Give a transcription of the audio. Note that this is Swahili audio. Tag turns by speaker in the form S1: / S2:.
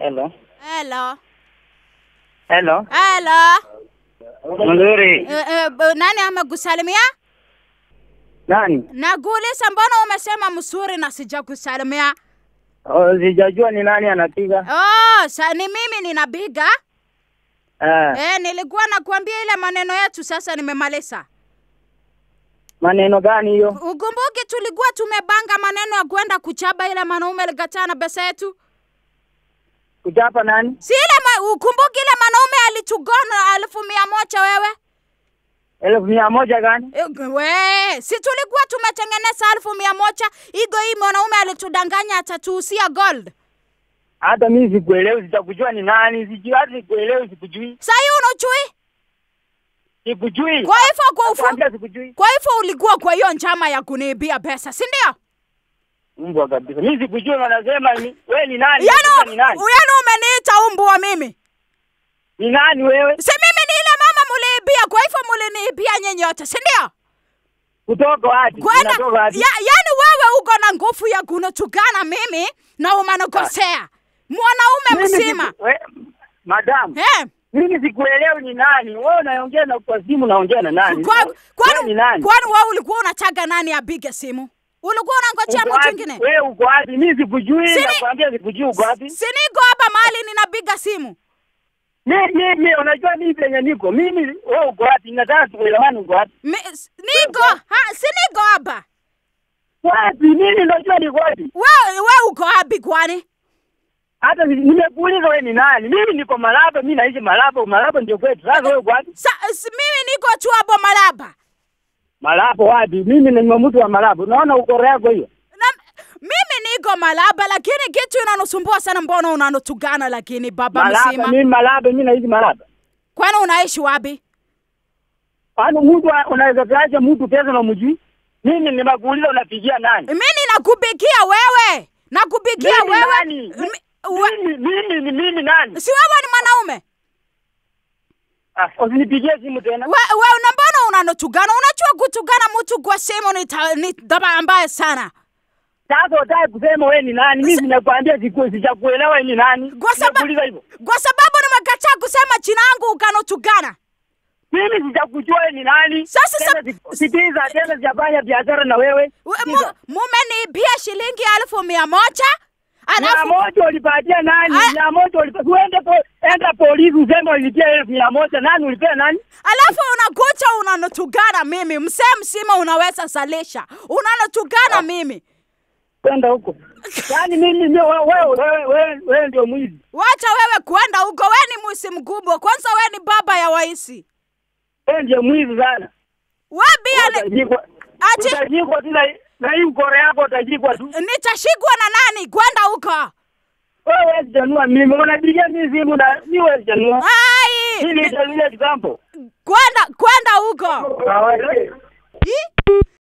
S1: Hello.
S2: Hello.
S1: Hello.
S2: Hello.
S1: Mzuri.
S2: Eh, eh, b- nani amekusalimia?
S1: Nani?
S2: Nakuuliza mbona umesema mzuri na sijakusalimia?
S1: Oh, sijajua ni nani anapiga.
S2: Oh, sa ni mimi ninapiga.
S1: Eh,
S2: Eh, nilikuwa nakuambia ile maneno yetu sasa nimemaliza.
S1: maneno gani hiyo?
S2: Ukumbuki tulikuwa tumepanga maneno ya kwenda kuchaba ile mwanaume alikataa na pesa yetu?
S1: Kuchapa nani?
S2: Si ile ma, ukumbuki ile mwanaume alitugona elfu mia moja wewe?
S1: Elfu mia moja gani?
S2: Eh, We, si tulikuwa tumetengeneza elfu mia moja igo hii mwanaume alitudanganya atatuhusia gold.
S1: Hata mimi sikuelewi, sitakujua ni nani. Sijui hata sikuelewi, sikujui.
S2: Sahi unajui?
S1: Sikujui.
S2: Kwa hivyo kwa ufu,
S1: Nakwambia sikujui.
S2: kwa hivyo ulikuwa kwa hiyo njama ya kuniibia pesa, si ndio?
S1: Mbwa kabisa. Mimi sikujui wanasema ni wewe ni nani?
S2: Yaani
S1: Unasema ni nani?
S2: yaani umeniita umbwa mimi.
S1: Ni nani wewe?
S2: Si mimi ni ile mama muliibia, kwa hivyo muliniibia nyinyi yote, si ndio?
S1: Kutoka wapi?
S2: Kwenda
S1: Unatoka wapi?
S2: ya, yaani wewe uko na nguvu ya kunitukana mimi na umenikosea. Mwanaume
S1: Mimi
S2: mzima.
S1: siku- we- Madam,
S2: Eh?
S1: mimi sikuelewi ni nani. Wewe unaongea na kwa simu unaongea na nani?
S2: Kwa-
S1: Wewe
S2: Kwani
S1: ni nani?
S2: kwani wewe ulikuwa unataka nani apige simu? Ulikuwa unangojea
S1: Uko
S2: mtu
S1: wapi?
S2: mwingine?
S1: Wewe uko wapi? Mimi sikujui,
S2: Sini-
S1: nakwambia sikujui uko wapi.
S2: Si niko hapa mahali ninapiga simu.
S1: Mimi mimi unajua mimi penye niko. Mimi wewe uko wapi? Nataka tuelewane uko wapi?
S2: Mi, s- niko ha, si niko hapa.
S1: Wapi? Mimi najua niko wapi.
S2: Wewe wewe uko wapi kwani?
S1: Hata ni- nimekuuliza wewe ni nani? Mimi niko Malaba, mimi naishi Malaba, Malaba ndio kwetu. Sasa wewe uko wapi?
S2: Sa, s, mimi niko tu hapo Malaba.
S1: Malaba wapi? Mimi ni mtu wa Malaba. Unaona ukora yako hiyo?
S2: Na, mimi niko Malaba lakini kitu inanusumbua sana mbona unanutugana lakini baba
S1: Malaba,
S2: mzima.
S1: mimi Malaba, mimi naishi Malaba.
S2: Kwani unaishi wapi?
S1: Kwani mtu wa- unaweza kuacha mtu pesa na mjui? Mimi nimekuuliza unapigia nani?
S2: Mimi ninakupigia wewe. Nakupigia
S1: Mimi
S2: wewe.
S1: nani?
S2: Mi- we-
S1: Mimi mimi ni mimi nani?
S2: si wewe ni mwanaume?
S1: Ah, usinipigie simu tena.
S2: We, we na mbona unanotugana? Unajua kutugana mtu kwa simu ni, ta, ni daba mbaya sana.
S1: Sasa utaki kusema wewe ni nani? Mimi ninakwambia siku sijakuelewa wewe ni nani.
S2: Kwa sababu
S1: Nimekuuliza hivyo.
S2: kwa sababu nimekataa kusema jina yangu ukanotugana.
S1: Mimi sijakujua wewe ni nani.
S2: Sasa
S1: Tena
S2: sab-
S1: si- sitiza tena sijafanya biashara na wewe.
S2: We-
S1: Sikiza.
S2: mu- Mumeniibia shilingi elfu mia moja
S1: Mia
S2: alafu
S1: moja ulipatia nani?
S2: Ah.
S1: Mia moja ulipatia. Uende po, enda polisi useme ulipia elfu mia moja. Nani ulipia nani?
S2: alafu unakuja unanotugana mimi, msee msima unaweza salisha, unanotugana mimi.
S1: Kwenda huko. Yaani mimi mimi wewe wewe wewe wewe, wewe ndio mwizi.
S2: Wacha wewe kwenda huko, we ni mwisi mkubwa. Kwanza we ni baba ya waisi,
S1: Wewe ndio mwizi sana.
S2: we bia ni-
S1: Utajikwa.
S2: ati
S1: Utajikwa tu na na hii ukora yako utajikwa tu.
S2: nitashikwa na nani? Kwenda huko.
S1: Wewe sijanua mimi. Unapigia mimi simu na mimi wewe sijanua.
S2: Ai,
S1: Hii ni ile example.
S2: kwenda kwenda huko.
S1: Kawaida.
S2: Ih.